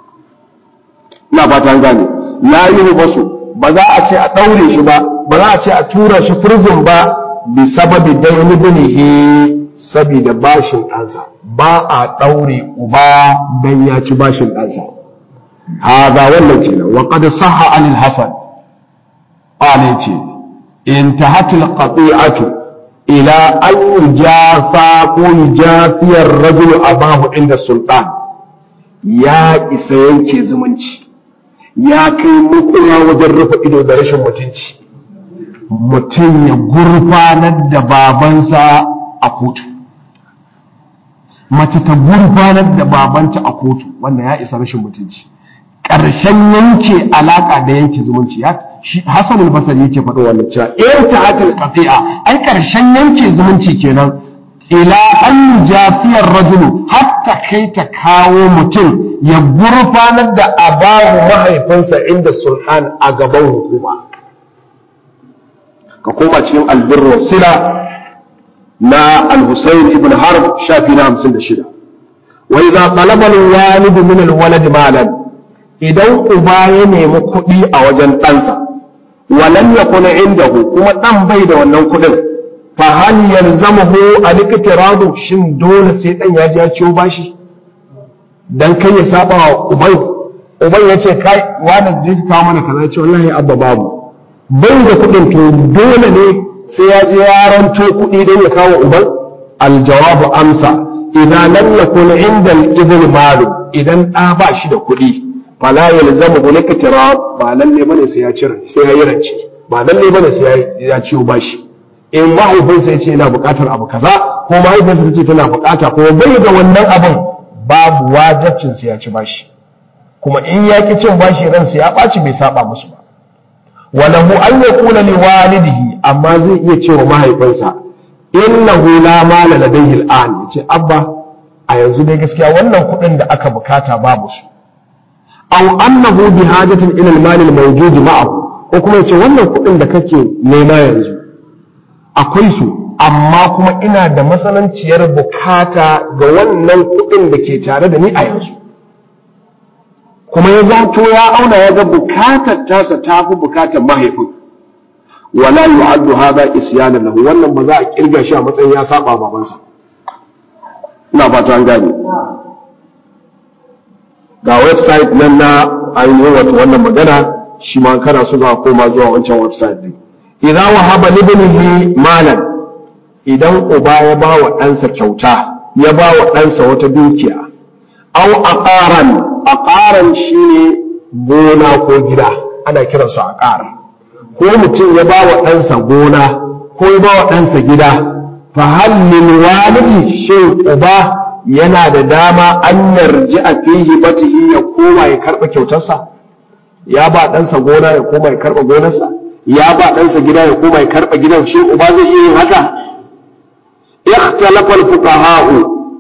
ina fata gane la yuhbasu ba za a ce a daure shi ba ba za a ce a tura shi prison ba bi sababi dayni binihi saboda bashin ɗansa ba a ɗaure uba dan ya ci bashin ɗansa haza wannan kenan wa qad sahha anil hasan qala ce intahatil qati'atu ila an yujafa ko yujafiya ar-rajul abahu inda sultan ya isa yanke zumunci ya kai mukula wajen rufe ido da rashin mutunci mutum ya gurfanar da babansa a kotu mace ta gurfanar da babanta a kotu wannan ya isa rashin mutunci ƙarshen yanke alaƙa da yanke zumunci ya shi Hassan al-Basri yake faɗo wannan cewa in ta'atul qati'a ai ƙarshen yanke zumunci kenan ila an jafiyar rajulu hatta kai ta kawo mutum ya gurfanar da abahu mahaifinsa inda sulhan a gaban hukuma ka koma cikin albirru sila na al-Husayn ibn Harb shafi na 56 wa idza talaba al-walid min al-walad malan idan uba ya nemi kuɗi a wajen ɗansa walam yakun indahu kuma ɗan bai da wannan kuɗin fa hal yalzamuhu al-iktiradu shin dole sai ɗan ya ji ya ciwo bashi dan kai ya saba wa uban uban yace kai wani je ka kawo mana kaza ce wallahi abba babu bai da kuɗin to dole ne sai ya je ya ranto kuɗi don ya kawo uban aljawabu amsa idan lam yakun inda al-ibn malu idan ɗa ba shi da kuɗi fala yalzamu bil iktirab ba lalle bane sai ya cire sai ya yi rance ba lalle bane sai ya ciwo bashi in mahaifinsa ya ce yana buƙatar abu kaza ko mahaifinsa ta ce tana buƙata ko bai da wannan abin babu wajibcin sai ya ci bashi kuma in ya ki cin bashi ransa ya ɓaci bai saba musu ba walahu an yaqula li walidihi amma zai iya cewa mahaifinsa innahu la mala ladayhi al'an yace abba a yanzu dai gaskiya wannan kuɗin da aka bukata babu su aw annahu bi hajatin ila al-mal al-mawjud ma'ahu ko kuma yace wannan kuɗin da kake nema yanzu akwai su amma kuma ina da matsananciyar bukata ga wannan kuɗin da ke tare da ni a yanzu kuma ya zato ya auna ya ga bukatar tasa ta fi bukatar mahaifin wala yu'addu hadha isyana lahu wannan ba za a kirga shi a matsayin ya saba babansa ina fata an gane ga website nan na ainihin wato wannan magana shi ma kana so za koma zuwa wancan website din idan wahaba libnihi malan idan uba ya ba wa ɗansa kyauta ya ba wa ɗansa wata dukiya au aqaran aqaran shine gona ko gida ana kiransu aqar ko mutum ya ba wa ɗansa gona ko ya ba wa ɗansa gida fa hal lil walidi shin uba yana da dama an yarji a fihi batihi ya koma ya karɓa kyautarsa ya ba ɗansa gona ya koma ya karɓa gonarsa ya ba ɗansa gida ya koma ya karɓa gidan shi uba zai iya yin haka ikhtalafa al-fuqaha'u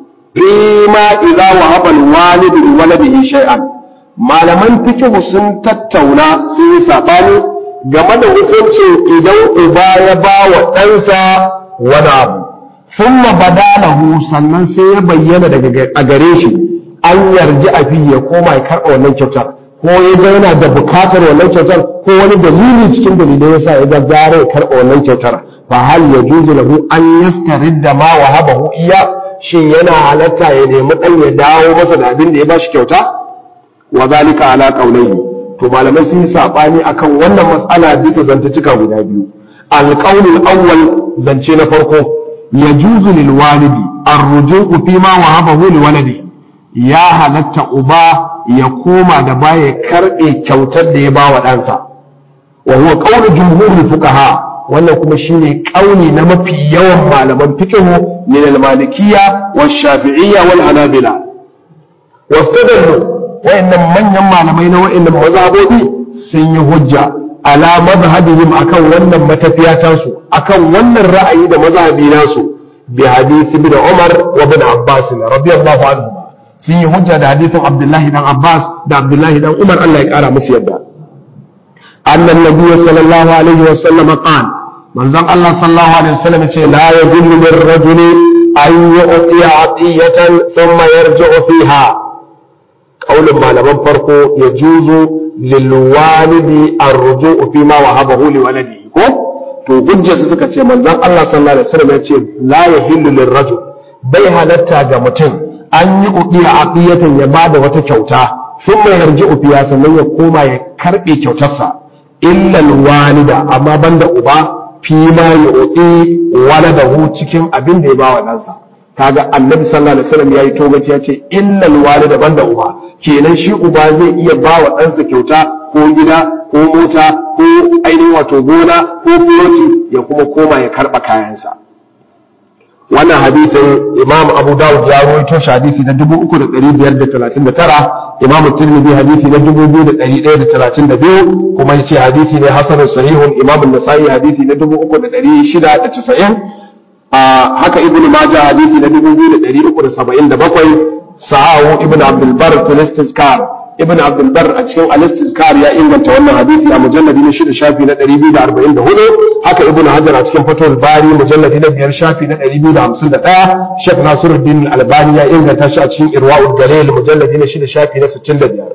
fima idza wahaba al-walidu li waladihi shay'an malaman fiqh sun tattauna sun yi sabani game da hukuncin idan uba ya ba wa ɗansa wani abu thumma badalahu sannan sai ya bayyana daga a gare shi an yarji a fi ya koma ya karɓa wannan kyautar ko ya ga yana da bukatar wannan kyautar ko wani dalili cikin dalilai yasa ya ga gara ya karɓa wannan kyautar fa hal yajuzu lahu an yastaridda ma wahabahu iya shin yana halatta ya nemi dan ya dawo masa da abin da ya bashi kyauta wa zalika ala qawlihi to malamai sun yi sabani akan wannan mas'ala bisa zantuka guda biyu alqawl awwal zance na farko yajuzu lil walidi ar-ruju'u fi ma wahabahu li waladi ya halatta uba ya koma da baya karbe kyautar da ya ba wa ɗansa wa huwa qawlu jumhurul fuqaha wannan kuma shine kauli na mafi yawan malaman fiqh min al-malikiyya wash-shafi'iyya wal hanabila wastadallu wayannan manyan malamai na wayannan mazhabobi sun yi hujja ala madhhabihim akan wannan matafiya tasu akan wannan ra'ayi da mazhabi nasu bi hadith ibn Umar wa ibn Abbas radiyallahu anhu sun yi hujja da hadithin Abdullahi dan Abbas da Abdullahi dan Umar Allah ya kara musu yadda أن النبي صلى الله عليه وسلم قال من ذن الله صلى الله عليه وسلم لا يدل للرجل أن يعطي عطية ثم يرجع فيها kaulin malaman farko ya juzo lil walidi arruju'u fi ma wahabahu li waladihi ko to hujjarsu suka ce manzon Allah sallallahu alaihi wasallam ya ce la yahillu lirrajul bai halatta ga mutum an yi uqiya aqiyatan ya bada wata kyauta sun mai yarji ufiya sannan ya koma ya karbe kyautarsa illa walida amma banda uba fi ma yu'ti waladahu cikin abin da ya bawa ɗansa kaga annabi sallallahu alaihi wasallam yayi togaci ya ce illa walida banda uba kenan shi uba zai iya bawa ɗansa kyauta ko gida ko mota ko ainihin wato gona ko buloti ya kuma koma ya karɓa kayansa wannan hadithin imam abu dawud ya rawaito shi hadisi na 3539 imam tirmidhi hadisi na 2132 kuma yace hadisi ne hasanun sahihun imam an-nasa'i hadisi na 3690 haka ibnu majah hadisi na 2377 sahahu ibnu abdul bar fil istizkar ibn abdulbar a cikin al-istizkar ya inganta wannan hadisi a mujalladi na shida shafi na 244 haka ibn hajar a cikin fatul bari mujalladi na biyar shafi na 251 shek nasiruddin albani ya inganta shi a cikin irwaul galil mujalladi na shida shafi na 65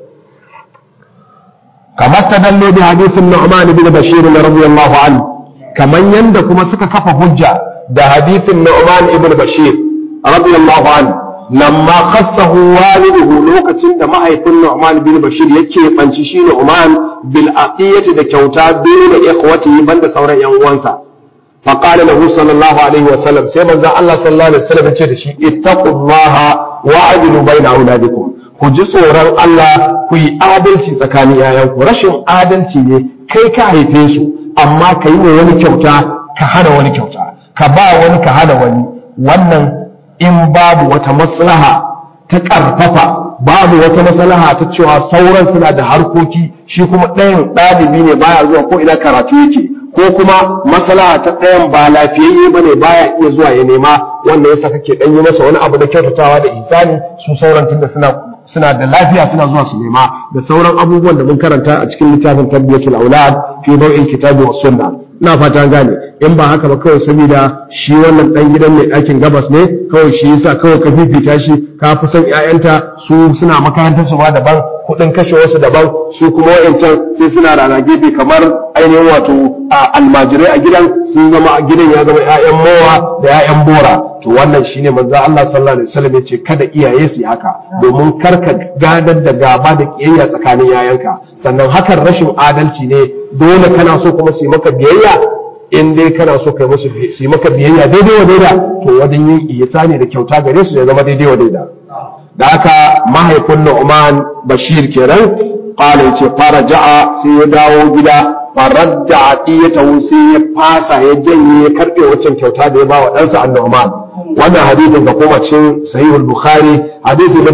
kamar tadallo bi hadithin nu'man ibn bashir radiyallahu anhu kaman yanda kuma suka kafa hujja da hadithin nu'man ibn bashir radiyallahu anhu lamma khassahu waliduhu lokacin da mahaifin Nu'man bin Bashir yake banci shi Nu'man bil aqiyati da kyauta dole ikhwatihi banda sauran yan uwansa fa qala lahu sallallahu alaihi wa sallam sai manzo Allah sallallahu alaihi wasallam ya ce da shi ittaqullaha wa adilu baina auladikum ku ji tsoron Allah ku yi adalci tsakanin yayanku rashin adalci ne kai ka haife su amma ka yi wa wani kyauta ka hana wani kyauta ka ba wani ka hana wani wannan in babu wata maslaha ta ƙarfafa babu wata maslaha ta cewa sauran suna da harkoki shi kuma ɗayan ɗalibi ne baya zuwa ko ina karatu yake ko kuma maslaha ta ɗayan ba lafiyayye ba ne baya iya zuwa ya nema wanda yasa kake ɗan yi masa wani abu da kyautatawa da isani su sauran tunda suna suna da lafiya suna zuwa su nema da sauran abubuwan da mun karanta a cikin littafin tarbiyatul aulad fi nau'in kitabi was sunna ina fata gane in ba haka ba kawai saboda shi wannan dan gidan mai ɗakin gabas ne kawai shi yasa kawai ka fifita shi ka fi son ƴaƴanta su suna makarantar su ma daban kuɗin kashe wasu daban su kuma wa'ancan sai suna rana gefe kamar ainihin wato almajirai a gidan sun zama a gidan ya zama ƴaƴan mowa da ƴaƴan bora to wannan shine manzo Allah sallallahu alaihi wasallam ya ce kada iyaye su haka domin karka gadar da gaba da kiyayya tsakanin yayanka sannan hakan rashin adalci ne dole kana so kuma su yi maka biyayya in dai kana so kai musu su yi maka biyayya daidai wa daida to wajen yin ihsani da kyauta gare su ya zama daidai wa daida da haka mahaifin Nu'man Bashir kenan qala yace faraja'a sai ya dawo gida faradda atiyatahu sai ya fasa ya janye ya karbe waccan kyauta da ya ba wa ɗansa An-Nu'man wannan hadisin ga kuma cikin sahih al-bukhari hadisi na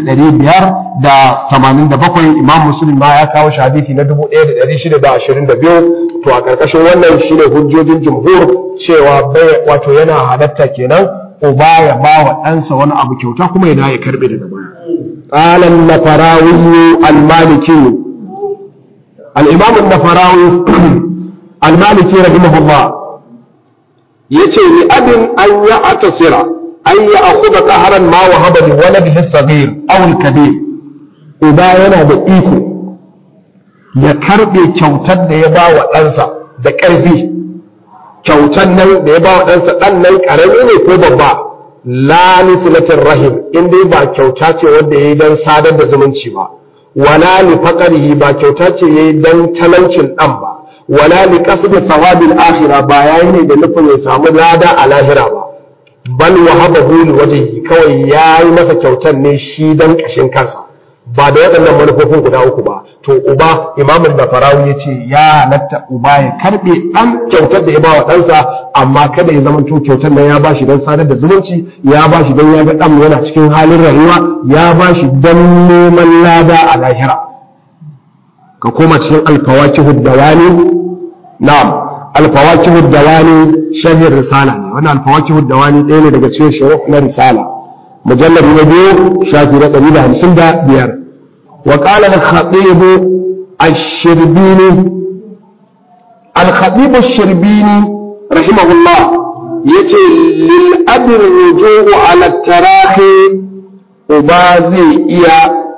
2587 imam muslim ma ya kawo shi hadisi na 1622 to a karkashin wannan shine hujjojin jumhur cewa bai wato yana halatta kenan uba ya ba wa ɗansa wani abu kyauta kuma yana ya karbe daga baya قال النفراوي المالكي الإمام النفراوي المالكي رحمه الله yace li abin an ya atasira an ya akhudha qahran ma wa haba li waladihi as-saghir aw al-kabir uba yana da iko ya karbe kyautar da ya ba wa ɗansa da ƙarfi kyautar nan da ya ba wa ɗansa ɗan nan ƙarami ne ko babba la nisilatin rahim in dai ba kyauta ce wanda ya yi don sadar da zumunci ba wala li faqarihi ba kyauta ce ya yi don talaucin ɗan ba wala li qasdi thawabil akhirah ba yayi ne da nufin ya samu lada a lahira ba bal wahabahu li wajhi kawai yayi masa kyautar ne shi dan kashin kansa ba da waɗannan manufofin guda uku ba to uba imam al-bafarawi yace ya halatta uba ya karbe dan kyautar da ya ba wa ɗansa amma kada ya zama to kyautar nan ya bashi dan sadar da zumunci ya bashi dan ya ga dan yana cikin halin rayuwa ya bashi dan neman lada a lahira ka koma cikin alfawakihu dawani na'am alfawakihu dawani sharhin risala ne wannan alfawakihu dawani ɗaya ne daga cikin shuruh na risala mujallad na biyu shafi na ɗari da hamsin da biyar wa qala al-khatib ash-shirbini al-khatib ash-shirbini rahimahullah yace lil abi ruju'u ala tarahi uba zai iya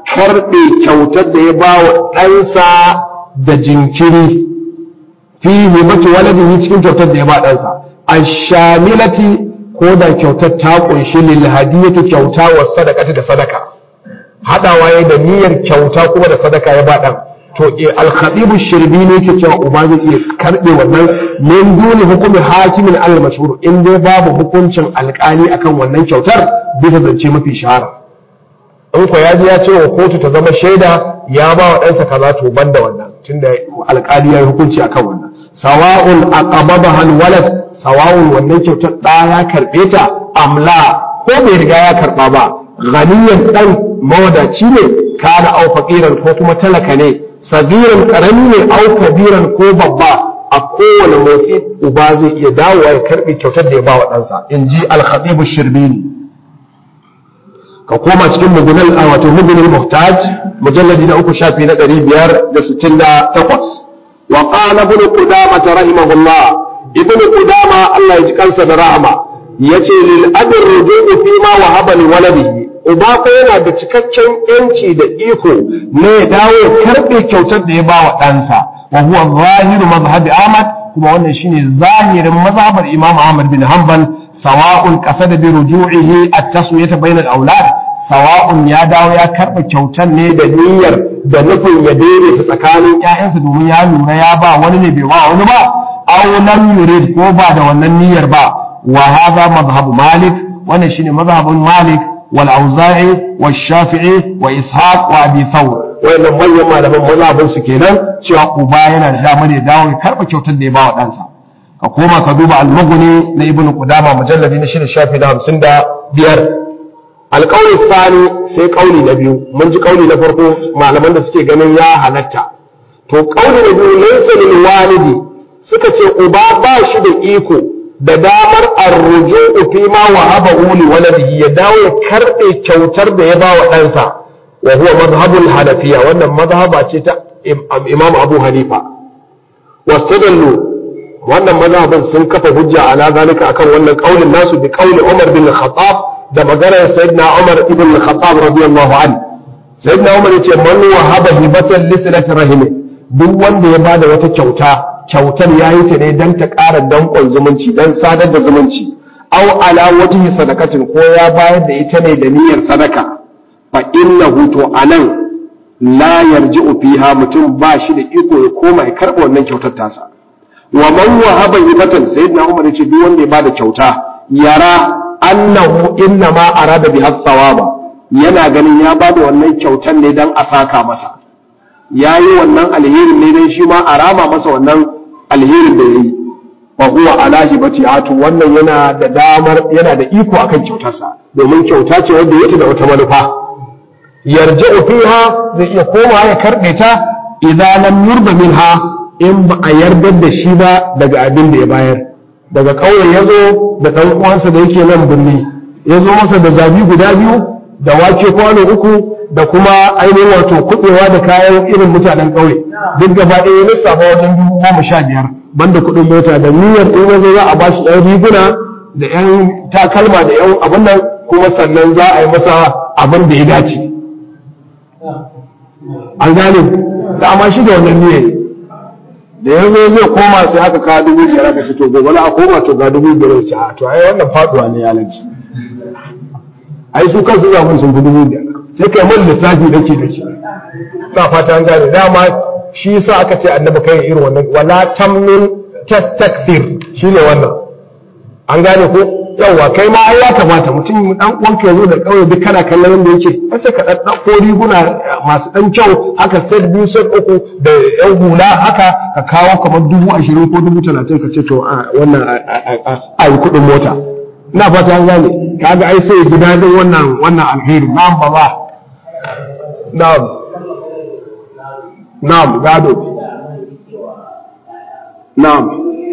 karɓe kyautar da ya ba wa ɗansa da jinkiri fi himatu waladihi cikin kyautar da ya ba ɗansa ashamilati ko da kyautar ta kunshi lil hadiyati kyauta wa sadaqati da sadaka hadawa yayin da niyyar kyauta kuma da sadaka ya ba ɗan to al-khatibu shirbini yake cewa uba zai iya karbe wannan min duni hukumi hakimin al-mashhur in dai babu hukuncin alkali akan wannan kyautar bisa zance mafi shahara in ko ya je ya ce wa kotu ta zama shaida ya ba wa ɗansa kaza to banda wannan tunda alkali ya yi hukunci akan wannan sawa'un aqababa hal walad sawa'un wannan kyautar ɗa ya karbe ta amla ko bai riga ya karba ba ganiyan dan mawadaci ne kana au faqiran ko kuma talaka ne sagiran karami ne au kabiran ko babba a kowane motsi uba zai iya dawowa ya karbi kyautar da ya ba wa ɗansa in ji alhadibu shirbini ka koma cikin mugunal a wato mugunal muhtaj mujalladi na uku shafi na ɗari biyar da sittin da takwas wa qala ibn qudama rahimahullah ibn qudama Allah ya ji kansa da rahama yace lil abin ruju'u fi ma wahaba li waladihi uba ko yana da cikakken yanci da iko na ya dawo karɓe kyautar da ya ba wa ɗansa wa huwa zahiru mazhabi Ahmad kuma wannan shine zahirin mazhabar Imam Ahmad bin Hanbal sawa'un qasada bi ruju'ihi at-taswiyata bayna al-awlad sawa'un ya dawo ya karɓe kyautar ne da niyyar da nufin ya daidaita tsakanin ƴaƴansa domin ya lura ya ba wani ne bai ba wani ba aw lam yurid ko ba da wannan niyyar ba wa hadha mazhabu Malik wannan shine mazhabun Malik والأوزاعي والشافعي وإسحاق وأبي ثور وإن من يما لمن مذهبin su kenan cewa uba yana da damar ya dawo ya karba kyautar da ya ba wa ɗansa ka koma ka duba al-mughni na ibn qudama mujalladi na shirin shafi na hamsin da biyar alƙawli tsani sai ƙauli na biyu mun ji ƙauli na farko malaman da suke ganin ya halatta to ƙauli na biyu laysa lil walidi suka ce uba ba shi da iko da damar arruju'u fi ma wahaba li waladihi ya dawo ya karbe kyautar da ya bawa ɗansa wa huwa madhhabul hanafiya wannan mazhaba ce ta imam abu hanifa wastadallu wannan mazhabin sun kafa hujja ala zalika akan wannan kaulin nasu bi kauli umar bin khattab da maganar sayyidina umar ibn khattab radiyallahu anhu sayyidina umar yace man wahaba hibatan lisilati rahimi duk wanda ya bada wata kyauta kyautar ya yi ta ne don ta ƙara danƙon zumunci don sadar da zumunci au ala wajhi sadakatin ko ya bayar da ita ne da niyyar sadaka fa innahu to anan la yarji'u fiha mutum ba shi da iko ya koma ya karɓa wannan kyautar tasa wa man wahaba hibatan sayyidina umar yace duk wanda ya bada kyauta yara annahu inna ma arada bi thawaba yana ganin ya bada wannan kyautar ne dan a saka masa yayi wannan alherin ne dan shi ma a rama masa wannan alherin da yayi wa huwa ala hibatiatu wannan yana da damar yana da iko akan kyautarsa domin kyauta ce wanda yake da wata manufa yarji'u fiha zai iya koma ya karbe ta idan lam yurda minha in ba a yardar da shi ba daga abin da ya bayar daga ƙauye ya zo da ɗan uwansa da yake nan birni ya zo masa da zabi guda biyu da wake kwano uku da kuma ainihin wato kuɗewa da kayan irin mutanen ƙauye duk gaba ɗaya ya lissafa wajen dubu goma sha biyar banda kuɗin mota da niyyar in ya zo za a ba shi ɗan riguna da ƴan takalma da ƴan abin nan kuma sannan za a yi masa abin da ya dace an gane da amma shi da wannan niyyar da ya zo zai koma sai aka kawo dubu biyar aka ce to gobe a koma to ga dubu biyar ce a to ai wannan faduwa ne ya lanci ai su kansu zamun sun fi dubu biyar sai kai mun lissafi dake dake na fata an gane dama shi yasa aka ce annabi kai irin wannan wala tamnun tastakthir shine wannan an gane ko yawa kai ma ai ya kamata mutum dan uwanka ya zo da kauye duk kana kallon yanda yake sai ka dan ko riguna masu dan kyau haka set biyu set uku da yan hula haka ka kawo kamar dubu ashirin ko dubu talatin ka ce to a wannan a yi kuɗin mota ina fata an gane kaga ai sai ji dadin wannan wannan alheri na'am baba na'am na'am gado na'am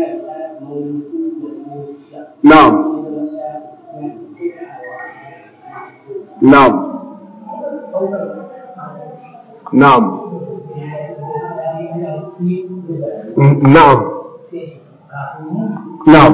na'am na'am na'am na'am na'am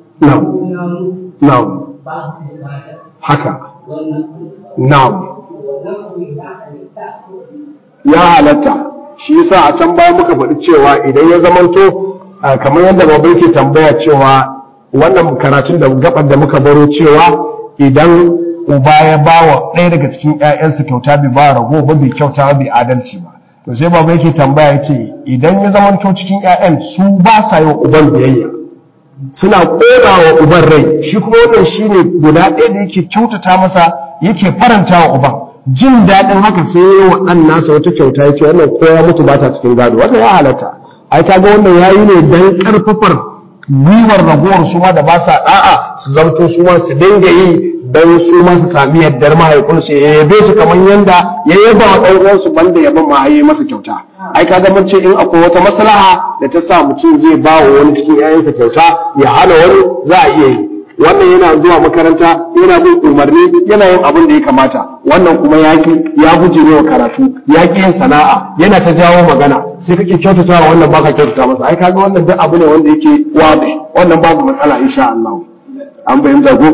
na'am na'am haka na'am ya halatta shi yasa a can baya muka faɗi cewa idan ya zamanto kamar yadda babu ke tambaya cewa wannan karatun da gabar da muka baro cewa idan uba ya ba wa ɗaya daga cikin ‘ya'yansa kyauta bai ba rago ba bai kyauta bai adalci ba to sai babu yake tambaya ce idan ya zamanto cikin ‘ya'yan su ba sa yi wa uban biyayya suna ƙona wa uban rai shi kuma wannan shi ne guda ɗaya da yake kyautata masa yake faranta wa uban jin daɗin haka sai ya wa ɗan nasa wata kyauta ya ce wannan ko ya mutu ba ta cikin gado wannan ya halatta ai kaga wannan yayi ne dan ƙarfafar gwiwar ragowar su ma da ba sa ɗa'a su zamto su ma su dinga yi don su ma su sami yaddar mahaifinsu ya yabe su kamar yanda ya yaba wa ɗan uwansu banda yaban ma yi masa kyauta ai kaga mun ce in akwai wata maslaha da ta sa mutum zai ba wa wani cikin 'ya'yansa kyauta ya hana wani za a iya yi wannan yana zuwa makaranta yana bin umarni yana yin abin da ya kamata wannan kuma yaki ya guje wa karatu ya ki yin sana'a yana ta jawo magana sai kake kyautata wa wannan baka kyautata masa ai kaga wannan duk abu ne wanda yake wabe wannan babu matsala insha Allah an bayyana ko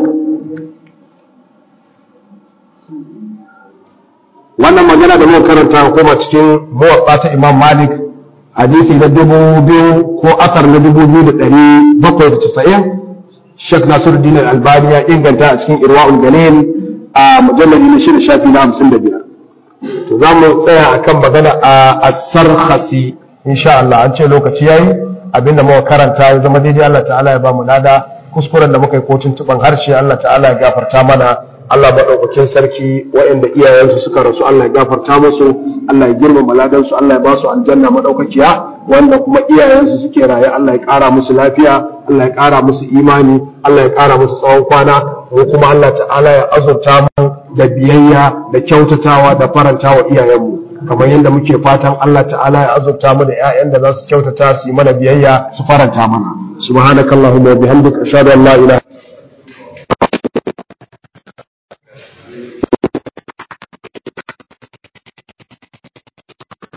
wannan magana da muka karanta kuma cikin muwatta ta Imam Malik hadisi na dubu biyu ko asar na dubu biyu da ɗari bakwai da casa'in Sheikh Nasiruddin Al-Albani ya inganta a cikin Irwa'ul Galil a mujalladi na shida shafi na hamsin da biyar. To za mu tsaya akan magana a As-Sarkhasi insha Allah an ce lokaci yayi abinda muka karanta ya zama daidai Allah ta'ala ya ba mu nada kuskuren da muka yi kotun tuban harshe Allah ta'ala ya gafarta mana Allah maɗaukakin sarki waɗanda iyayensu suka rasu Allah ya gafarta musu Allah ya girmama ladansu Allah ya ba su aljanna maɗaukakiya wanda kuma iyayensu suke raye Allah ya ƙara musu lafiya Allah ya ƙara musu imani Allah ya ƙara musu tsawon kwana ko kuma Allah ta'ala ya azurta mu da biyayya da kyautatawa da faranta wa iyayenmu kamar yadda muke fatan Allah ta'ala ya azurta mu da ƴaƴan da za su kyautata su yi mana biyayya su faranta mana subhanakallahumma wa bihamdika ashhadu an la ilaha